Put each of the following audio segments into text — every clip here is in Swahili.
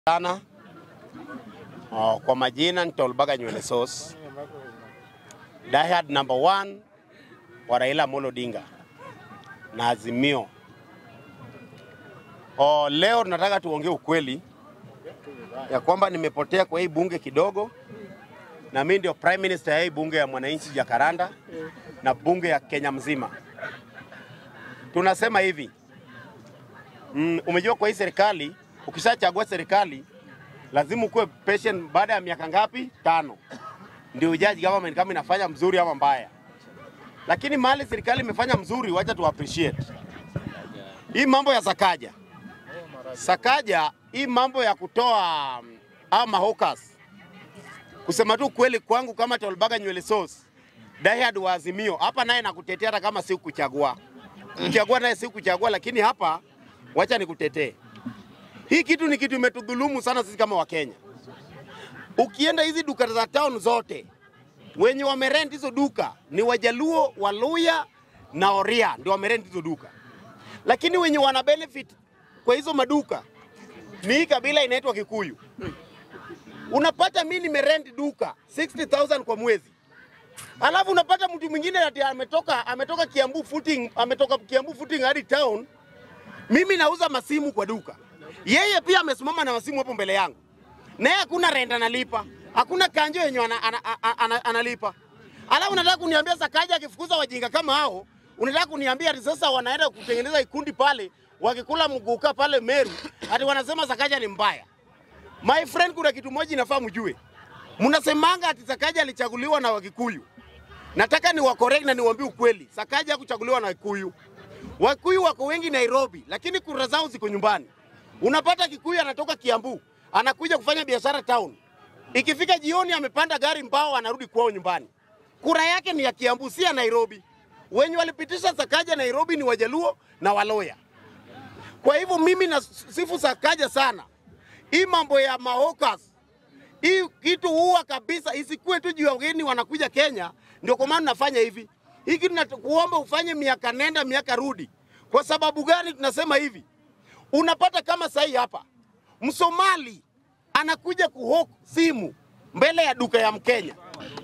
sana. Oh, kwa majina ni Tolbaga Nywele Sauce. Diehard number one wa Raila Amolo Odinga na Azimio. Oh, leo tunataka tuongee ukweli ya kwamba nimepotea kwa hii bunge kidogo, na mimi ndio prime minister ya hii bunge ya mwananchi Jakaranda na bunge ya Kenya mzima. Tunasema hivi mm, umejua kwa hii serikali ukishachagua serikali lazima ukuwe patient. Baada ya miaka ngapi? Tano, ndio ujaji government kama inafanya mzuri ama mbaya. Lakini mahali serikali imefanya mzuri, wacha tu appreciate hii mambo ya Sakaja. Sakaja, hii mambo ya kutoa um, au mahokas, kusema tu kweli kwangu kama Tolbaga Nywele Sauce diehard wa Azimio hapa, naye nakutetea hata kama si kuchagua kuchagua, naye si kuchagua, lakini hapa wacha nikutetee. Hii kitu ni kitu imetudhulumu sana sisi kama Wakenya. Ukienda hizi duka za town zote, wenye wamerent hizo duka ni Wajaluo, Waluya na Oria ndio wamerent hizo duka, lakini wenye wana benefit kwa hizo maduka ni hii kabila inaitwa Kikuyu. Unapata mimi nimerent duka 60,000 kwa mwezi, alafu unapata mtu mwingine ati ametoka ametoka Kiambu footing, ametoka Kiambu footing hadi town, mimi nauza masimu kwa duka yeye pia amesimama na masimu hapo mbele yangu, naye hakuna rent analipa, hakuna kanjo yenye ana, ana, ana, ana, analipa. Alafu unataka kuniambia Sakaja akifukuza wajinga kama hao, unataka kuniambia ati sasa wanaenda kutengeneza ikundi pale wakikula mguka pale Meru, ati wanasema Sakaja ni mbaya. My friend, kuna kitu moja inafaa mjue, mnasemanga ati Sakaja alichaguliwa na Wakikuyu. Nataka ni wakorek na niwaambie ukweli, Sakaja hakuchaguliwa na Wakikuyu. Wakikuyu wako wengi Nairobi, lakini kura zao ziko nyumbani. Unapata Kikuyu anatoka Kiambu anakuja kufanya biashara town, ikifika jioni amepanda gari mbao anarudi kwao nyumbani. Kura yake ni ya Kiambu, si ya Nairobi. Wenye walipitisha Sakaja Nairobi ni Wajaluo na Waloya. Kwa hivyo mimi na sifu Sakaja sana. Hii mambo ya mahokas, hii kitu huwa kabisa, isikuwe tu juu ya wageni wanakuja Kenya, ndio kwa maana nafanya hivi. Hii kitu nakuomba ufanye miaka nenda miaka rudi. Kwa sababu gani tunasema hivi? Unapata kama sahi hapa Msomali anakuja kuhok simu mbele ya duka ya Mkenya.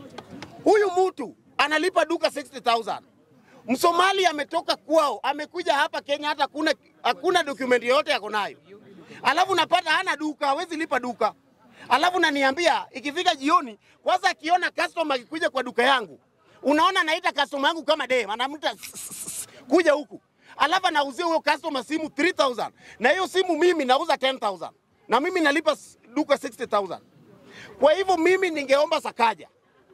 Huyu mtu analipa duka 60,000. Msomali ametoka kwao amekuja hapa Kenya, hata hakuna hakuna document yoyote yako nayo, alafu napata hana duka, hawezi lipa duka, alafu naniambia ikifika jioni, kwanza akiona customer akikuja kwa duka yangu, unaona naita customer yangu kama dem, anamta kuja huku alafu anauzia huyo customer simu 3000 na hiyo simu mimi nauza 10000 na mimi nalipa duka 60000 kwa hivyo mimi ningeomba Sakaja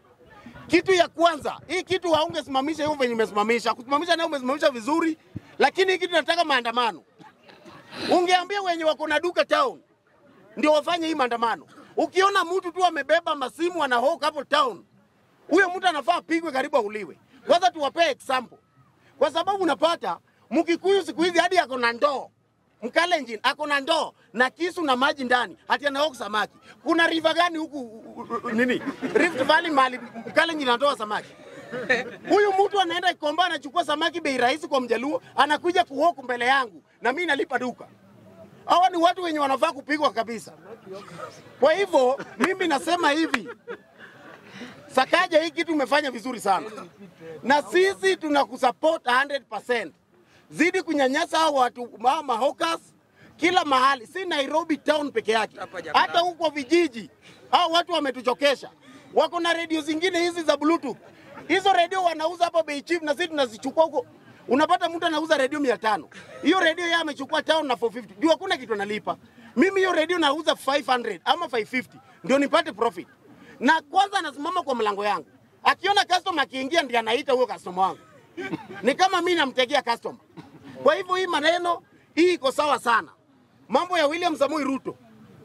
kitu ya kwanza, hii kitu haungesimamisha hivyo venye umesimamisha. Kusimamisha nayo umesimamisha vizuri, lakini hii kitu nataka maandamano. Ungeambia wenye wako na duka town ndio wafanye hii maandamano. Ukiona mtu tu amebeba masimu anahoka hapo town, huyo mtu anafaa apigwe karibu auliwe. Kwanza tuwapee example, kwa sababu unapata Mkikuyu siku hizi hadi ako na ndoo Mkalenjin ako na ndoo na kisu na maji ndani, hati anaoka samaki. Kuna river gani huku nini Rift Valley mali Mkalenjin anatoa samaki? Huyu mtu anaenda Ikomba anachukua samaki bei rahisi kwa Mjaluo, anakuja kuhoku mbele yangu na mimi nalipa duka. Hawa ni watu wenye wanafaa kupigwa kabisa. Kwa hivyo mimi nasema hivi, Sakaja, hii kitu umefanya vizuri sana, na sisi tunakusupport 100% zidi kunyanyasa hao watu mama hawkers kila mahali, si Nairobi town peke yake, hata huko vijiji hao watu wametuchokesha. Wako na redio zingine hizi za bluetooth, hizo redio wanauza hapa bei cheap, na sisi tunazichukua huko. Unapata mtu anauza redio mia tano hiyo redio yeye amechukua town na 450 juu hakuna kitu analipa. Mimi hiyo redio nauza 500 ama 550 ndio nipate profit, na kwanza anasimama kwa mlango yangu, akiona customer akiingia, ndiye anaita huyo customer wangu ni kama mimi namtegea customer. Kwa hivyo hii maneno hii iko sawa sana. Mambo ya William Samoei Ruto,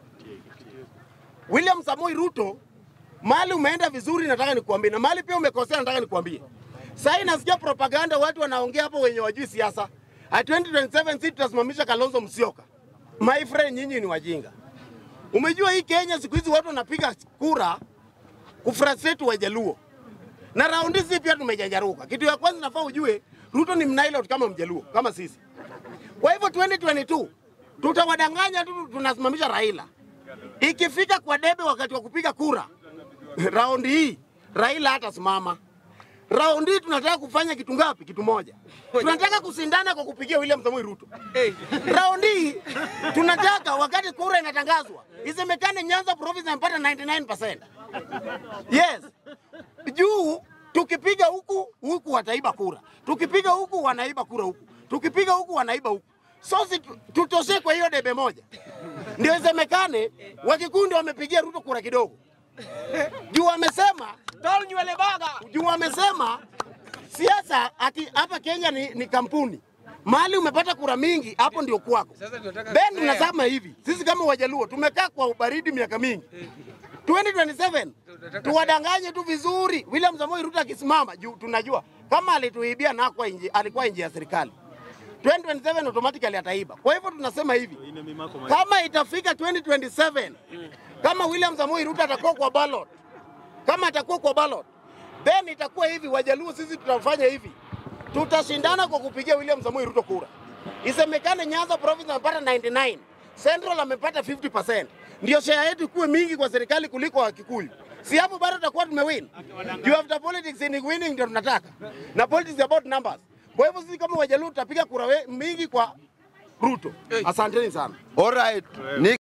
William Samoei Ruto, mali umeenda vizuri, nataka nikuambie, na mali pia umekosea, nataka nikuambie. Sasa nasikia propaganda, watu wanaongea hapo wenye wajui siasa. At 2027 sisi tutasimamisha Kalonzo Musyoka. My friend, nyinyi ni wajinga. Umejua hii Kenya siku hizi watu wanapiga kura kufrustrate Wajaluo na raundi hii pia tumejanjaruka. Kitu ya kwanza nafaa ujue Ruto ni mnailot kama Mjaluo kama sisi. Kwa hivyo 2022 tutawadanganya tu tunasimamisha Raila. ikifika kwa debe wakati wa kupiga kura raundi hii Raila hatasimama. Raundi hii tunataka kufanya kitu ngapi? Kitu moja, tunataka kusindana kwa kupigia William Samoei Ruto. Raundi hii tunataka wakati kura inatangazwa isemekane Nyanza province amepata 99%. Yes, juu tukipiga huku huku wataiba kura, tukipiga huku wanaiba kura huku, tukipiga huku wanaiba huku. So si tu- tutoshe kwa hiyo debe moja, ndio isemekane Wakikundi wamepigia Ruto kura kidogo, juu wamesema Tol nywele baga. juu wamesema siasa ati hapa Kenya ni, ni kampuni mahali umepata kura mingi hapo ndio kwako. Sasa tunataka Ben, fair. tunasema hivi, sisi kama Wajaluo tumekaa kwa ubaridi miaka mingi 2027 tuwadanganye tu vizuri. William Samoei Ruto akisimama juu, tunajua kama alituibia na kwa nje, alikuwa nje ya serikali 2027 automatically ataiba. Kwa hivyo tunasema hivi, kama itafika 2027 kama William Samoei Ruto atakuwa kwa ballot kama atakuwa kwa ballot then itakuwa hivi, Wajaluo sisi tutafanya hivi, tutashindana kwa kupigia William Samoei Ruto kura. Isemekane Nyanza province amepata 99, Central amepata 50%, ndio share yetu ikuwe mingi kwa serikali kuliko wa Kikuyu. Si hapo bado tutakuwa tumewin. You have the politics in winning ndio tunataka, na politics about numbers. Kwa hivyo sisi kama Wajaluo tutapiga kura we- mingi kwa Ruto. Asanteni sana. Alright. Ni